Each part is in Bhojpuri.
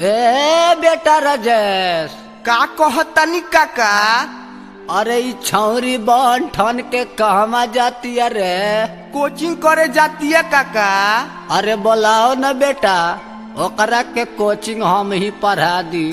ए बेटा राजेश का कहतनी काका अरे ई छौरी बन ठन के कहवा जाती अरे कोचिंग करे जाती है काका अरे बोलाओ न बेटा ओकरा के कोचिंग हम ही पढ़ा दी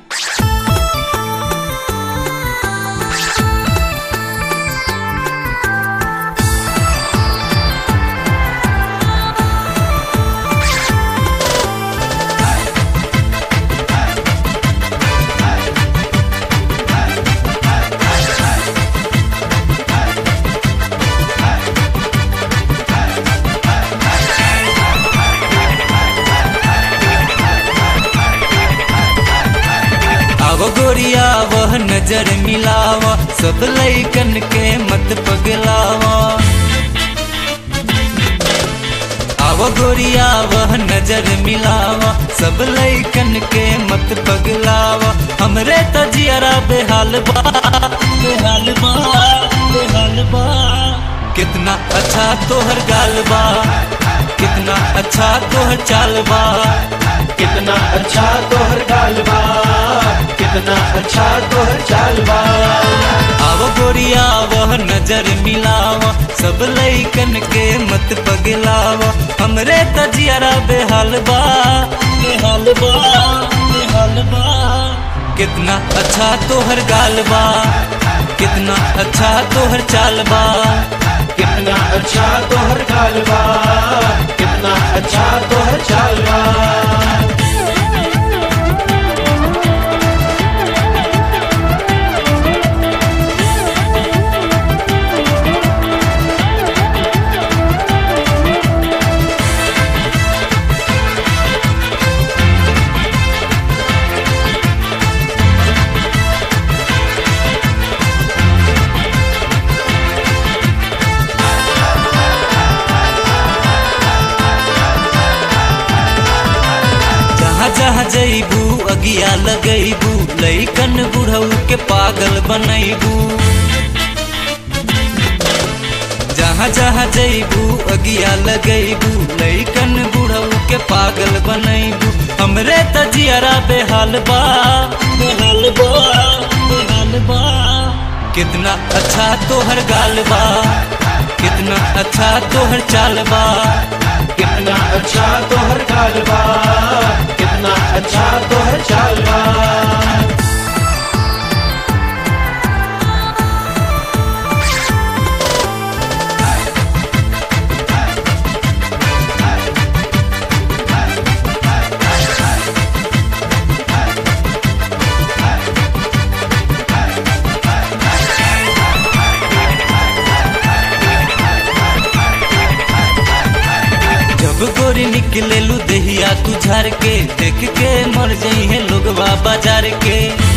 अब गोरिया वह नजर मिलावा सब लैकन के मत पगलावा अब गोरिया वह नजर मिलावा सब लैकन के मत पगलावा हमरे तजियारा बेहाल बा बेहाल बा बेहाल बा कितना अच्छा तोहर गाल बा कितना अच्छा तोहर चाल बा कितना अच्छा तोहर गाल बा कितना अच्छा तोहर चाल बा अब गोरिया वह नजर मिलावा सब लैकन के मत पगलावा हमरे तजियारा बेहाल बा बेहाल बा बेहाल बा कितना अच्छा तोहर गाल बा कितना अच्छा तोहर चाल बा कितना अच्छा तोहर गाल बा कितना अच्छा तोहर चाल बा जहाँ जहाँ जैबू अगिया लगैबू लैकन बुढ़ऊ के पागल बनैबू जहाँ जहाँ जैबू अगिया लगैबू लैकन बुढ़ऊ के पागल बनैबू हमरे तजियारा बेहाल बा बेहाल बा बेहाल बा कितना अच्छा तोहर गाल बा कितना अच्छा तोहर चाल बा कितना अच्छा तोहर गाल बा कितना अच्छा तोहर चाल बा जब गोरी निकले लू दहिया तू झार के देख के मर जाई है लोगवा बाजार के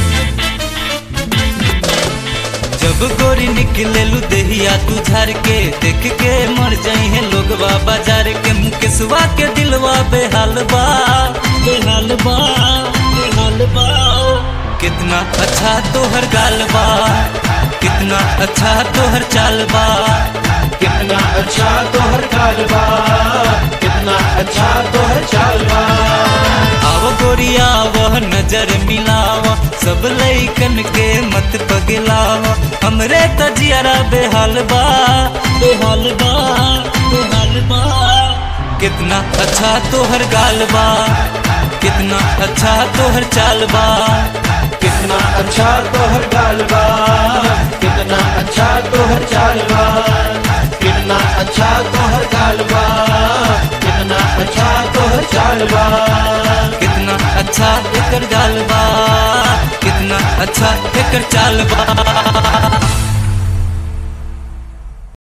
जब गोरी निकले लू दहिया तू झार के देख के मर जाई है लोगवा बाजार के मुकेशवा के दिलवा बेहाल बा बेहाल बा बेहाल बा कितना अच्छा तोहर गाल बा कितना अच्छा तोहर चाल बा कितना अच्छा तोहर गाल बा कितना अच्छा तोहर चाल बा अब गोरिया वह नजर मिलावा सब लैकन के मत पगलावा हमरे तजियारा बेहाल बा बेहाल बा बेहाल बा कितना अच्छा तोहर गाल बा कितना अच्छा तोहर चाल बा कितना अच्छा तोहर गाल बा कितना अच्छा तोहर चाल बा कितना अच्छा तोहर गाल बा कितना अच्छा तोहर चाल बा कितना अच्छा एकर गाल बा कितना अच्छा एकर चाल बा